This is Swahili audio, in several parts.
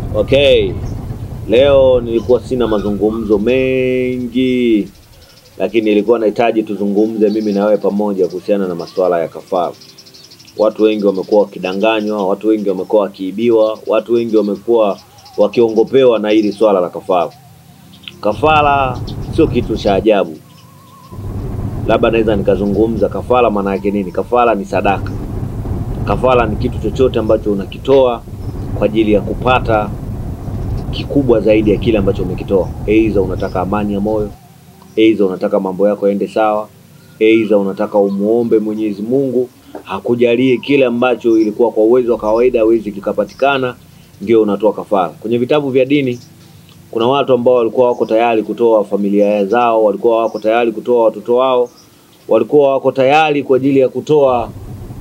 Okay, leo nilikuwa sina mazungumzo mengi, lakini nilikuwa nahitaji tuzungumze mimi na wewe pamoja kuhusiana na masuala ya kafara. Watu wengi wamekuwa wakidanganywa, watu wengi wamekuwa wakiibiwa, watu wengi wamekuwa wakiongopewa na hili swala la kafara. Kafara sio kitu cha ajabu, labda naweza nikazungumza kafara maana yake nini. Kafara ni sadaka. Kafara ni kitu chochote ambacho unakitoa kwa ajili ya kupata kikubwa zaidi ya kile ambacho umekitoa. Aidha unataka amani ya moyo, aidha unataka mambo yako yaende sawa, aidha unataka umuombe Mwenyezi Mungu hakujalie kile ambacho ilikuwa kwa uwezo wa kawaida hawezi kikapatikana, ndio unatoa kafara. Kwenye vitabu vya dini kuna watu ambao walikuwa wako tayari kutoa familia zao, walikuwa wako tayari kutoa watoto wao, walikuwa wako tayari kwa ajili ya kutoa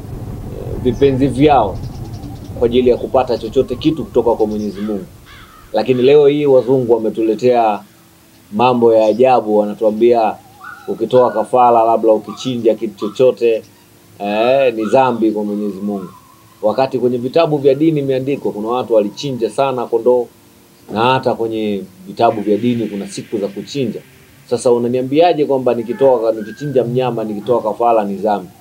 eh, vipenzi vyao kwa ajili ya kupata chochote kitu kutoka kwa Mwenyezi Mungu. Lakini leo hii wazungu wametuletea mambo ya ajabu, wanatuambia ukitoa kafara, labda ukichinja kitu chochote eh, ni dhambi kwa Mwenyezi Mungu, wakati kwenye vitabu vya dini imeandikwa kuna watu walichinja sana kondoo, na hata kwenye vitabu vya dini kuna siku za kuchinja. Sasa unaniambiaje kwamba nikitoa nikichinja mnyama nikitoa kafara ni dhambi?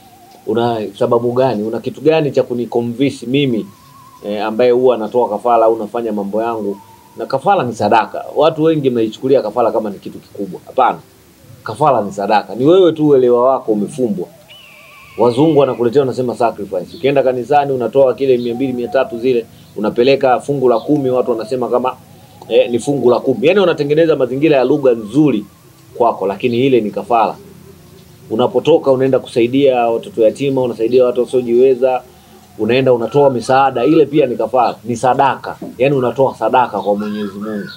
Una sababu gani? Una kitu gani cha kuniconvince mimi eh, ambaye huwa anatoa kafara au nafanya mambo yangu? Na kafara ni sadaka. Watu wengi mnaichukulia kafara kama ni kitu kikubwa. Hapana, kafara ni sadaka. Ni wewe tu uelewa wako umefumbwa. Wazungu wanakuletea wanasema sacrifice. Ukienda kanisani unatoa kile mia mbili mia tatu zile unapeleka fungu la kumi, watu wanasema kama eh, ni fungu la kumi. Yaani wanatengeneza mazingira ya lugha nzuri kwako, lakini ile ni kafara. Unapotoka unaenda kusaidia watoto yatima, unasaidia watu wasiojiweza, unaenda unatoa misaada, ile pia ni kafara, ni sadaka. Yaani unatoa sadaka kwa Mwenyezi Mungu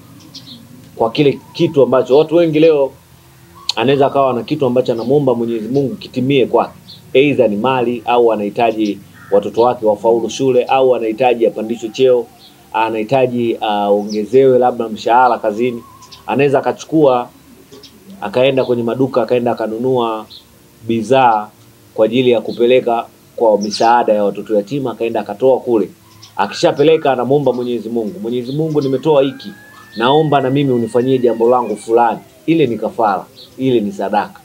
kwa kile kitu ambacho watu wengi leo anaweza akawa na kitu ambacho anamuomba Mwenyezi Mungu kitimie kwake, aidha ni mali au anahitaji watoto wake wafaulu shule au anahitaji apandishwe cheo, anahitaji aongezewe labda mshahara kazini. Anaweza akachukua akaenda kwenye maduka akaenda akanunua bidhaa kwa ajili ya kupeleka kwa misaada ya watoto yatima, akaenda akatoa kule. Akishapeleka anamuomba Mwenyezi Mungu, Mwenyezi Mungu, nimetoa hiki, naomba na mimi unifanyie jambo langu fulani. Ile ni kafara, ile ni sadaka.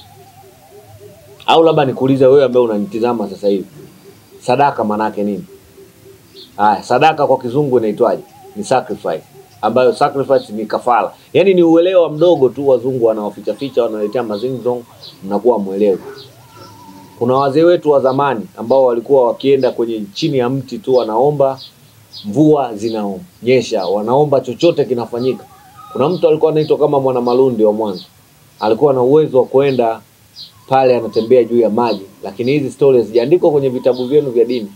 Au labda nikuulize wewe ambaye unanitizama sasa hivi, sadaka maana yake nini? Haya, sadaka kwa kizungu inaitwaje? Ni sacrifice, ambayo sacrifice ni kafara. Yaani ni uelewa mdogo tu, wazungu wanaoficha ficha, wanaletea mazingzong, mnakuwa mwelewa. Kuna wazee wetu wa zamani ambao walikuwa wakienda kwenye chini ya mti tu wanaomba mvua zinaonyesha, wanaomba chochote kinafanyika. Kuna mtu alikuwa anaitwa kama Mwana Malundi wa Mwanza, alikuwa na uwezo wa kwenda pale, anatembea juu ya maji, lakini hizi stories hazijaandikwa kwenye vitabu vyenu vya dini.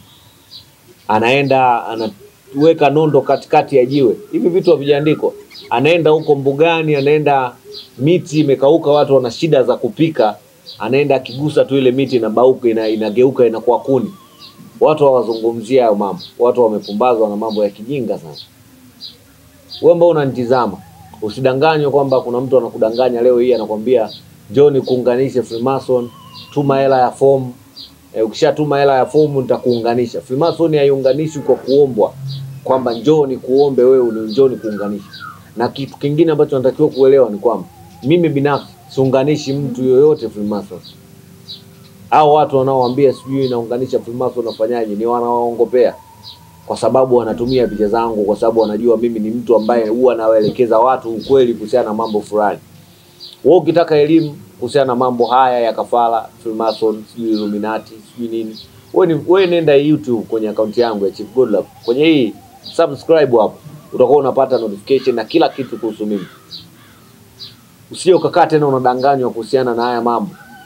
Anaenda anaweka nondo katikati ya jiwe, hivi vitu havijaandikwa. Anaenda huko mbugani, anaenda miti imekauka, watu wana shida za kupika, anaenda akigusa tu ile miti inabauka, ina, inageuka inakuwa kuni. Watu hawazungumzia hayo mambo, watu wamepumbazwa na mambo ya kijinga sana. Wewe ambao unanitizama usidanganywe kwamba kuna mtu anakudanganya leo hii anakwambia njoo nikuunganishe Freemason, tuma hela ya fomu. E, ukishatuma hela ya fomu nitakuunganisha. Freemason haiunganishwi kwa kuombwa kwamba njoo nikuombe wewe njoo nikuunganishe. Na kitu kingine ambacho natakiwa kuelewa ni kwamba mimi binafsi siunganishi mtu yoyote Freemason. Au watu wanaowaambia sijui naunganisha Freemason nafanyaje, ni wanawaongopea kwa sababu wanatumia picha zangu, kwa sababu wanajua mimi ni mtu ambaye huwa nawaelekeza watu ukweli kuhusiana na mambo fulani. Wewe ukitaka elimu kuhusiana na mambo haya ya kafara, Freemason, sijui Illuminati, sijui nini, wewe ni wewe nenda YouTube kwenye akaunti yangu ya Chief Godlove. Kwenye hii subscribe hapo. Utakuwa unapata notification na kila kitu kuhusu mimi. Usije ukakaa tena unadanganywa kuhusiana na haya mambo.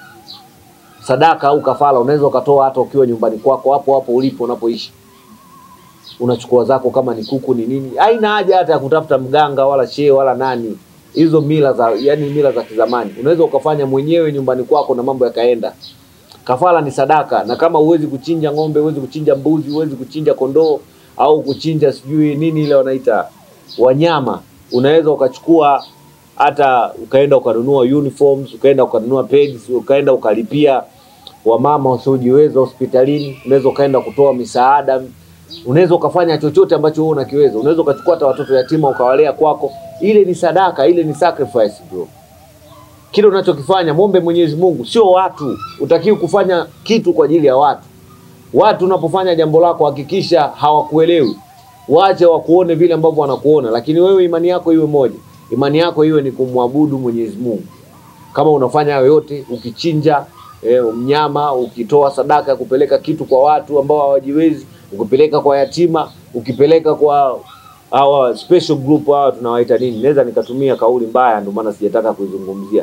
Sadaka au kafara unaweza ukatoa hata ukiwa nyumbani kwako hapo hapo ulipo unapoishi unachukua zako kama ni kuku ni nini, haina haja hata ya kutafuta mganga wala shehe wala nani. Hizo mila za yani mila za kizamani unaweza ukafanya mwenyewe nyumbani kwako na mambo yakaenda. Kafara ni sadaka, na kama huwezi kuchinja ng'ombe, huwezi kuchinja mbuzi, huwezi kuchinja kondoo au kuchinja sijui nini ile wanaita wanyama, unaweza ukachukua hata ukaenda ukanunua uniforms, ukaenda ukanunua pads, ukaenda ukalipia wamama wasiojiweza hospitalini, unaweza ukaenda kutoa misaada unaweza ukafanya chochote ambacho wewe unakiweza. Unaweza ukachukua hata watoto yatima ukawalea kwako, ile ni sadaka, ile ni sacrifice bro. Kile unachokifanya mwombe Mwenyezi Mungu, sio watu. Utakiwi kufanya kitu kwa ajili ya watu. Watu unapofanya jambo lako hakikisha hawakuelewi, waache wakuone vile ambavyo wanakuona, lakini wewe imani yako iwe moja, imani yako iwe ni kumwabudu Mwenyezi Mungu. Kama unafanya hayo yote, ukichinja e, mnyama, ukitoa sadaka ya kupeleka kitu kwa watu ambao hawajiwezi, ukipeleka kwa yatima, ukipeleka kwa hawa special group hawa tunawaita nini, naweza nikatumia kauli mbaya, ndio maana sijataka kuizungumzia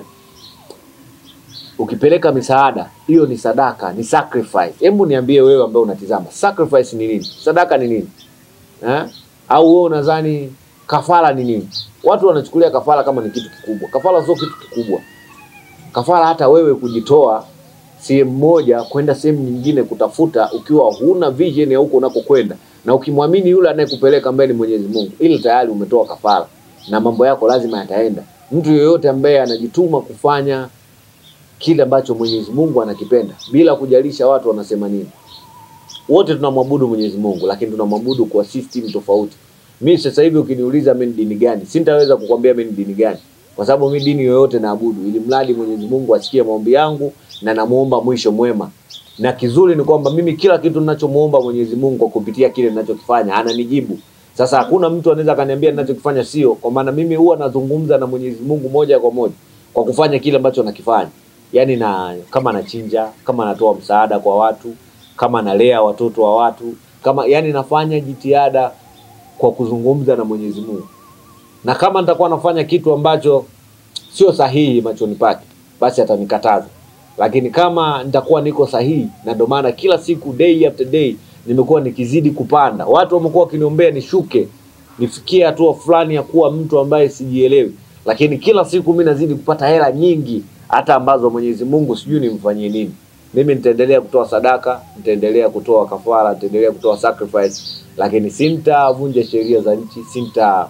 ukipeleka misaada hiyo ni sadaka, ni sacrifice. Hebu niambie wewe ambaye unatizama, sacrifice ni nini? Sadaka ni nini eh? Au wewe unadhani kafara ni nini? Watu wanachukulia kafara kama ni kitu kikubwa. Kafara sio kitu kikubwa. Kafara hata wewe kujitoa sehemu moja kwenda sehemu nyingine kutafuta, ukiwa huna vision ya huko unakokwenda, na ukimwamini yule anayekupeleka ambaye ni Mwenyezi Mungu, ili tayari umetoa kafara na mambo yako lazima yataenda. Mtu yeyote ambaye anajituma kufanya kile ambacho Mwenyezi Mungu anakipenda bila kujalisha watu wanasema nini. Wote tunamwabudu Mwenyezi Mungu, lakini tunamwabudu kwa system tofauti. Mimi sasa hivi ukiniuliza mimi ni dini gani, sintaweza kukwambia mimi ni dini gani, kwa sababu mimi dini yoyote naabudu, ili mradi Mwenyezi Mungu asikie maombi yangu na namuomba mwisho mwema. Na kizuri ni kwamba mimi kila kitu ninachomuomba Mwenyezi Mungu kwa kupitia kile ninachokifanya ananijibu. Sasa hakuna mtu anaweza akaniambia ninachokifanya sio, kwa maana mimi huwa nazungumza na Mwenyezi Mungu moja kwa moja kwa kufanya kile ambacho nakifanya yaani na kama nachinja, kama natoa msaada kwa watu, kama nalea watoto wa watu, kama yani nafanya jitihada kwa kuzungumza na Mwenyezi Mungu, na kama nitakuwa nafanya kitu ambacho sio sahihi machoni pake, basi atanikataza. Lakini kama nitakuwa niko sahihi, na ndio maana kila siku day after day nimekuwa nikizidi kupanda, watu wamekuwa wakiniombea nishuke, nifikie hatua fulani ya kuwa mtu ambaye sijielewi, lakini kila siku mimi nazidi kupata hela nyingi hata ambazo Mwenyezi Mungu sijui nimfanyie nini. Mimi nitaendelea kutoa sadaka, nitaendelea kutoa kafara, nitaendelea kutoa sacrifice, lakini sintavunja sheria za nchi, sinta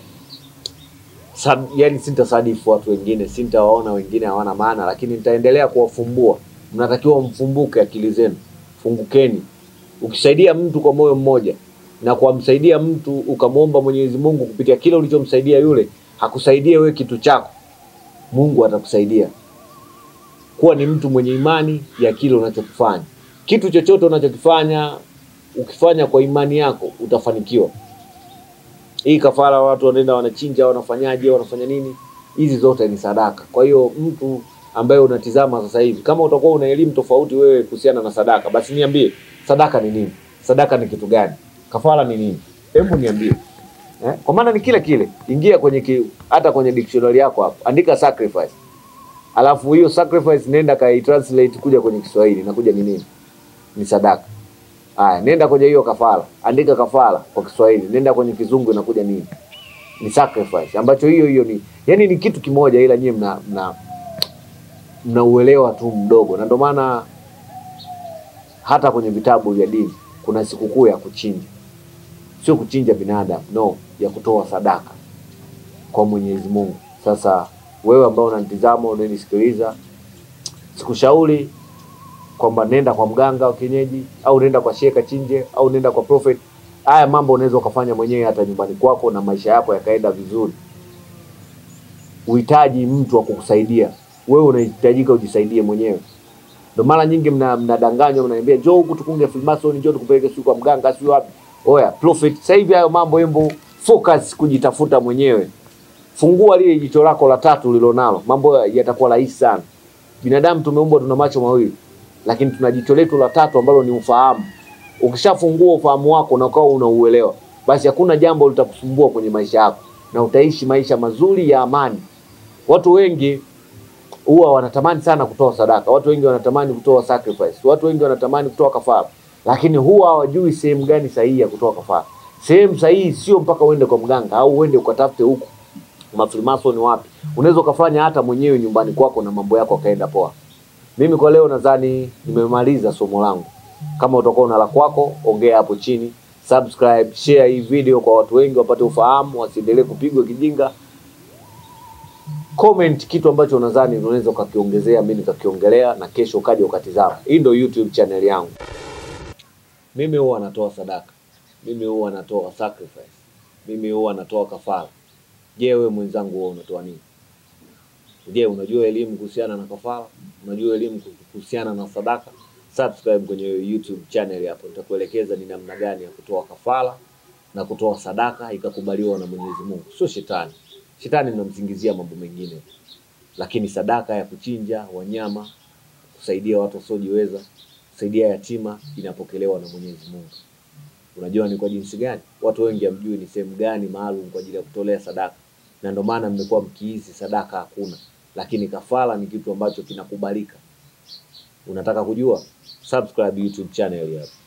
sad, yani sintasadifu watu wengine, sintawaona wengine hawana maana, lakini nitaendelea kuwafumbua. Mnatakiwa mfumbuke akili zenu, fungukeni. Ukisaidia mtu kwa moyo mmoja na kumsaidia mtu ukamwomba Mwenyezi Mungu kupitia kile ulichomsaidia yule, hakusaidie wewe kitu chako, Mungu atakusaidia kuwa ni mtu mwenye imani ya kile unachokifanya. Kitu chochote unachokifanya, ukifanya kwa imani yako utafanikiwa. Hii kafara, watu wanaenda wanachinja, wanafanyaje, wanafanya nini, hizi zote ni sadaka. Kwa hiyo mtu ambaye unatizama sasa hivi, kama utakuwa una elimu tofauti wewe kuhusiana na sadaka, basi niambie sadaka ni nini, sadaka ni kitu gani, kafara ni nini? Hebu niambie eh? Kwa maana ni kile kile. Ingia kwenye ki, hata kwenye dictionary yako hapo, andika sacrifice alafu hiyo sacrifice nenda kai translate kuja kwenye Kiswahili na kuja ni nini? Ni sadaka. Haya, nenda kwenye hiyo kafara, andika kafara kwa Kiswahili, nenda kwenye Kizungu inakuja nini? Ni sacrifice, ambacho hiyo hiyo ni yani ni kitu kimoja, ila nyie mna mna mnauelewa tu mdogo, na ndio maana hata kwenye vitabu vya dini kuna sikukuu ya kuchinja, sio kuchinja binadamu, no, ya kutoa sadaka kwa Mwenyezi Mungu. Sasa wewe ambao unanitizama unanisikiliza, sikushauri kwamba nenda kwa mganga wa kienyeji au nenda kwa shehe kachinje au nenda kwa prophet. Haya mambo unaweza ukafanya mwenyewe hata nyumbani kwako na maisha yako yakaenda vizuri. Uhitaji mtu wa kukusaidia wewe, unahitajika ujisaidie mwenyewe. Ndio mara nyingi mna mnadanganywa, mnaambia njoo huku tukunge Freemason, njoo tukupeleke siku kwa mganga, sio wapi. Oya prophet, sasa hivi hayo mambo, hembo focus kujitafuta mwenyewe. Fungua lile jicho lako la tatu ulilonalo, mambo yatakuwa rahisi sana. Binadamu tumeumbwa tuna macho mawili, lakini tuna jicho letu la tatu ambalo ni ufahamu. Ukishafungua ufahamu wako na ukawa unauelewa, basi hakuna jambo litakusumbua kwenye maisha yako na utaishi maisha mazuri ya amani. Watu wengi huwa wanatamani sana kutoa sadaka, watu wengi wanatamani kutoa sacrifice, watu wengi wanatamani kutoa kafara, lakini huwa hawajui sehemu gani sahihi ya kutoa kafara. Sehemu sahihi sio mpaka uende kwa mganga au uende ukatafute huku mafrimason wapi. Unaweza ukafanya hata mwenyewe nyumbani kwako na mambo yako akaenda poa. Mimi kwa leo nadhani nimemaliza somo langu. Kama utakuwa una la kwako, ongea hapo chini, subscribe, share hii video kwa watu wengi wapate ufahamu, wasiendelee kupigwa kijinga. Comment kitu ambacho unadhani unaweza ukakiongezea, mimi nikakiongelea, na kesho ukaja ukatizama. Hii ndio YouTube channel yangu. Mimi huwa natoa sadaka mimi huwa natoa sacrifice, mimi huwa natoa kafara. Je, wewe mwenzangu, wewe unatoa nini? Je, unajua elimu kuhusiana na kafara? Unajua elimu kuhusiana na sadaka? Subscribe kwenye YouTube channel hapo, nitakuelekeza ni namna gani ya kutoa kafara na kutoa sadaka ikakubaliwa na Mwenyezi Mungu. Sio shetani. Shetani mnamsingizia mambo mengine, lakini sadaka ya kuchinja wanyama, kusaidia watu wasiojiweza, kusaidia yatima inapokelewa na Mwenyezi Mungu. Unajua ni kwa jinsi gani? Watu wengi hamjui ni sehemu gani maalum kwa ajili ya kutolea sadaka, na ndio maana mmekuwa mkihisi sadaka hakuna, lakini kafara ni kitu ambacho kinakubalika. Unataka kujua? Subscribe YouTube channel hapa.